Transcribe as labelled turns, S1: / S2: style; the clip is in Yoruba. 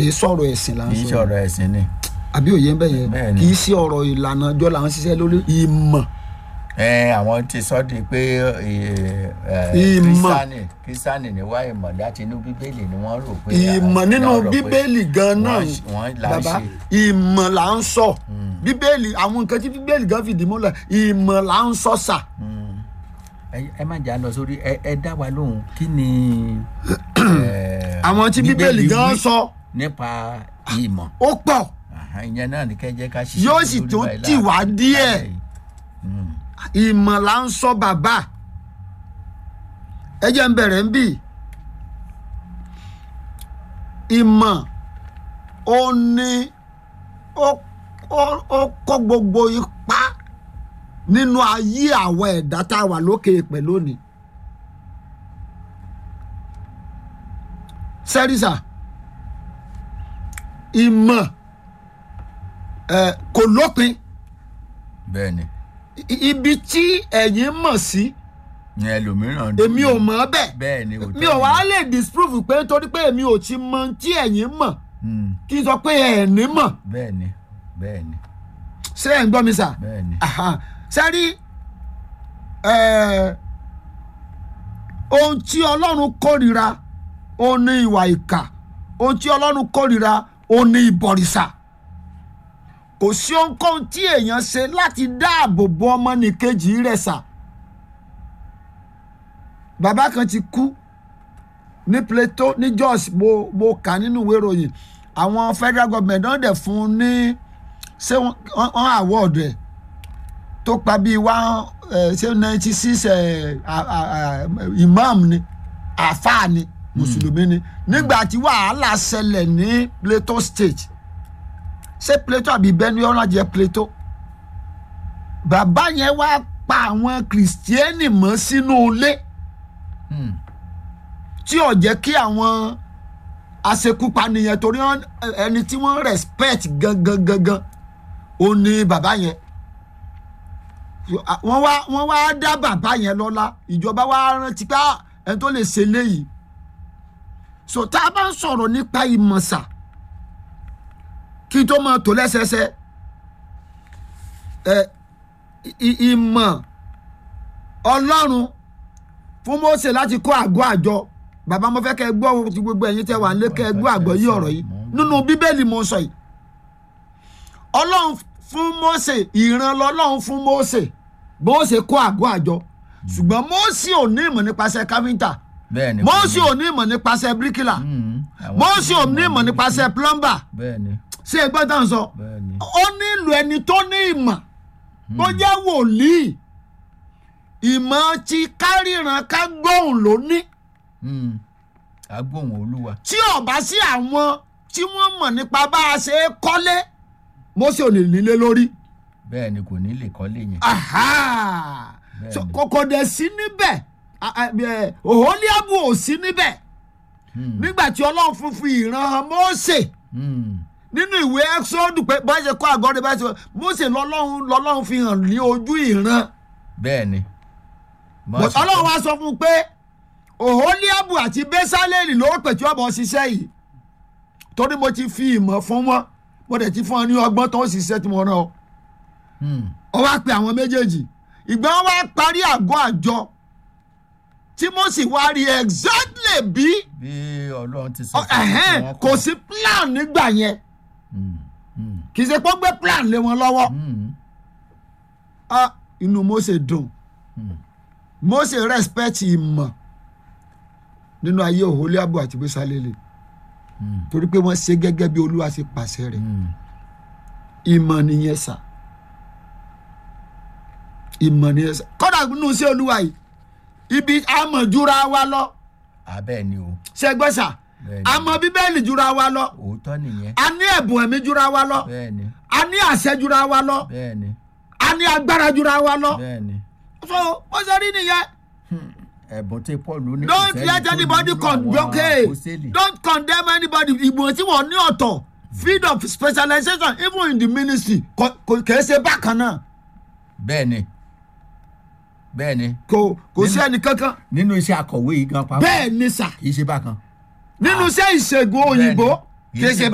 S1: kì í sọ̀rọ̀ ẹ̀sìn là ń
S2: kì í
S1: sọ
S2: ṣọ̀rọ̀ ẹ̀sìn ni
S1: àbí òye ń bẹ̀ yẹn
S2: Bẹ́ẹ̀ ni.
S1: kì í sí ọ̀rọ̀ ìlànà ọjọ́ là ń ṣiṣẹ́ lórí ìmọ̀
S2: ẹ àwọn ti sọ di pé
S1: Ìmọ̀.
S2: kírísítánì kírísítánì ní wá ìmọ̀ láti inú bíbélì ni wọ́n rò pé
S1: ìmọ̀ nínú
S2: náà rò pé
S1: bíbélì gan náà
S2: wọ́n ṣe- wọ́n là ń
S1: bàbá
S2: ṣe
S1: ìmọ̀ là ń sọ bíbélì àwọn nǹkan tí bíbélì gan fìdí múlẹ̀ ìmọ̀ là ń sọ sà
S2: ẹ ẹ má jà lọ sórí ẹ ẹ dá wa lóhùn kí ni ẹ,
S1: àwọn tí bíbélì gan
S2: wí
S1: sọ
S2: nípa ìmọ̀
S1: ó pọ̀
S2: Àhá, ìyẹn náà ní kẹjẹ ká ṣiṣẹ́
S1: Yóò sì
S2: lórí
S1: tún
S2: báyìí
S1: tì wá
S2: láàárọ̀
S1: díẹ̀.
S2: yìí. Mm.
S1: ìmọ̀ là ń sọ bàbá ẹ jẹ́ ń bẹ̀rẹ̀ ń bì ìmọ̀ ó ní ó ó- ó kó gbogbo ipá nínú ayé àwọn ẹ̀dá tá a wà lókè èèpẹ̀ lónìí sẹ́rísà ìmọ̀ ẹ̀ kò lópin
S2: bẹ́ẹ̀ ni
S1: I- ibi tí ẹ̀yin mọ̀ sí
S2: ní ẹlòmíràn
S1: èmi ò mọ̀ ọ́ bẹ́ẹ̀
S2: bẹ́ẹ̀ ni òótọ́
S1: mi ò wá
S2: ni.
S1: lè disprove pé nítorí pé èmi ò ti mọ tí ẹ̀yin mọ̀
S2: Mm,
S1: kí n sọ pé ẹ̀ ní mọ̀
S2: bẹ́ẹ̀ ni bẹ́ẹ̀ ni
S1: ṣé ẹ̀ ń gbọ́ mi sà
S2: bẹ́ẹ̀ ni
S1: Aha. sẹ́rí ẹ̀, ohun tí ọlọ́run kórìíra ó ní ìwà ìkà ohun tí ọlọ́run kórìíra ó ní ìbọ̀rìṣà kò sí ohunkóhun tí èèyàn ṣe láti dáàbò bo ọmọnìkejì rẹ̀ sà bàbá kan ti kú ní Plateau ní Jos mo mo kà nínú ìwé ìròyìn àwọn federal government náà dẹ̀ fún un ní ṣé wọ́n wọ́n award ẹ̀ tó pa bíi one ẹ̀ ṣé ninety six ẹ̀ imam ni àfáà ni mùsùlùmí ni nígbà tí wàhálà ṣẹlẹ̀ ní Plateau state ṣé Plateau àbí Benue ọ̀nà jẹ́ Plateau bàbá yẹn wá pa àwọn kìrìsìtẹ́nì mọ́ sínú ilé
S2: Mm,
S1: tí ò jẹ́ kí àwọn aṣekúpani yẹn torí wọn- ẹni tí wọ́n respect gangan gangan ó ní bàbá yẹn wọ́n wá wọ́n wá dá bàbá yẹn lọ́lá ìjọba wá rántí pé "Ah, ẹni tó lè ṣe léyìí so tá a bá ń sọ̀rọ̀ nípa ìmọ̀sà kí n tó máa tò lẹ́sẹsẹ ẹ ì- ìmọ̀ ọlọ́run fún Mósè láti kọ́ àgọ́ àjọ bàbá mo fẹ́ kẹ́ ẹ gbọ́ ohun tí gbogbo ẹ̀yin tẹ́ wà ń lé kẹ́ ẹ gbọ́ àgbọ̀ yí ọ̀rọ̀ yìí nínú bíbélì mo sọ yìí ọlọ́run fún Mósè ìran lọ́lọ́run fún Mósè Mósè kọ́ àgọ́ àjọ ṣùgbọ́n Mósè ò ní ìmọ̀ nípasẹ̀ káfíńtà
S2: bẹ́ẹ̀ ni
S1: Mósè ò ní ìmọ̀ nípasẹ̀ bíríkìlà
S2: Mm, àwọn
S1: Mósè ò
S2: tí
S1: ní ìmọ̀ nípasẹ̀ plumber
S2: bẹ́ẹ̀ ni
S1: ṣé ẹ gbọ́ tán sọ
S2: bẹ́ẹ̀ ni
S1: ó nílò ẹni tó ní ìmọ̀ tó jẹ́ wòlíì ìmọ̀ tí káríran ká gbóhùn ló ní
S2: Mm, agbóhùn olúwa
S1: tí ò bá sí àwọn tí wọ́n mọ̀ nípa bá a ṣe é kọ́lé Mósè ò lè nílé lórí.
S2: bẹ́ẹ̀ ni kò ní lè kọ́lé yẹn
S1: Aha!
S2: Bẹ́ẹ̀ni.
S1: So, kòkò dẹ̀ sí níbẹ̀ A- a- ẹ, Oholiabu ò sí níbẹ̀
S2: Mm,
S1: nígbà tí ọlọ́run fún fi ìran hàn Mósè
S2: mm,
S1: nínú ìwé Ẹ́xọ́dù pé bá ṣe kọ́ àgọ́ rẹ̀ bá ṣe Mósè lọ́lọ́run lọ́lọ́run fi hàn ní ojú ìran
S2: bẹ́ẹ̀ ni
S1: But ọlọ́run wá sọ fún un pé Oholiabu àti Bẹ́sálẹ́lì ló pè tí ọ̀bọ̀ ṣiṣẹ́ yìí torí mo ti fi ìmọ̀ fún wọn mo dẹ̀ ti fún ọ ní ọgbọ́n tó ń ṣiṣẹ́ tí mo rán ọ
S2: Mm,
S1: ọ wá pe àwọn méjèèjì ìgbà wọn wá parí àgọ́ àjọ tí Mósè wá rí exactly bí
S2: bí ọlọ́run ti sọ
S1: ọ, ẹ̀hẹ́n,
S2: wọn
S1: kò sí plan nígbà yẹn
S2: Mm, mm,
S1: kì í ṣe pé ó gbé plan lé wọn lọ́wọ́
S2: mm,
S1: Ah, inú Mósè dùn
S2: mm.
S1: Mósè respect ìmọ̀ nínú ayé Oholiabu àti Bẹ́sálẹ́lì
S2: Mm.
S1: torí pé wọ́n ṣe gẹ́gẹ́ bí Olúwa ṣe pàṣẹ rẹ̀
S2: Mm,
S1: ìmọ̀ nìyẹn sà ìmọ̀ nìyẹn sà kọ́dà nínú sí Olúwa yìí ibi àmọ̀júra wa lọ
S2: abẹ́ ni o
S1: ṣe gbọ́ sà
S2: bẹ́ẹ̀ ni
S1: àmọ́ Bíbélì jura wa lọ
S2: òótọ́ nìyẹn
S1: a ní ẹ̀bùn ẹ̀mí jura wa lọ
S2: bẹ́ẹ̀ ni
S1: a ní àṣẹ jura wa lọ
S2: bẹ́ẹ̀ ni
S1: a ní agbára jura wa lọ
S2: bẹ́ẹ̀ ni
S1: so ó ṣe rí nìyẹn
S2: ẹ̀bùn tí Paul ní kò
S1: don't
S2: sẹ́ni
S1: let
S2: tó
S1: anybody
S2: nínú
S1: condemn
S2: àwọn
S1: okay
S2: àpọ́sítélì.
S1: don't condemn anybody ìgbìmọ̀ tí wọ́n ní ọ̀tọ̀ field of specialization even in the ministry kò kò kìí ṣe bákan náà
S2: bẹ́ẹ̀ ni bẹ́ẹ̀ ni
S1: kò kò sí
S2: Nínú-
S1: ẹnì kankan
S2: nínú iṣẹ́ akọ̀wé yìí gan pàápàá
S1: bẹ́ẹ̀ ni sà
S2: kì í ṣe bákan.
S1: nínú iṣẹ́ ìṣègùn òyìnbó
S2: Bẹ́ẹ̀ ni.
S1: kìí ṣe